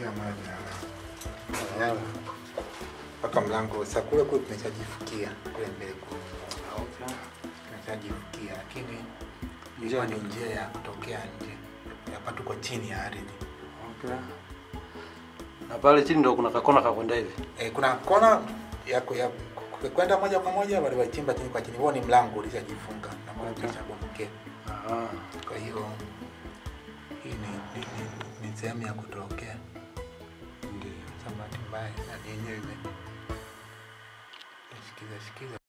kila mara tunalala. Yaani, mpaka mlango sasa kule kule tumeshajifukia kule mbele kule Okay. tumeshajifukia, lakini Njia ilikuwa ni ndio- njia ya kutokea nje. Hapa tuko chini ya ardhi. Okay. Na pale chini ndo kuna kakona kakwenda hivi. E, kuna kona ya, ku- ya ku- kwenda moja kwa moja wale wachimba chini kwa chini. Huo ni mlango ulishajifunga na kule Okay. tumeshabomokea. Ah. Kwa hiyo hii ni, ni, ni, ni sehemu ya kutokea. Ndio. Sasa bahati mbaya na yenyewe ime shikiza shikiza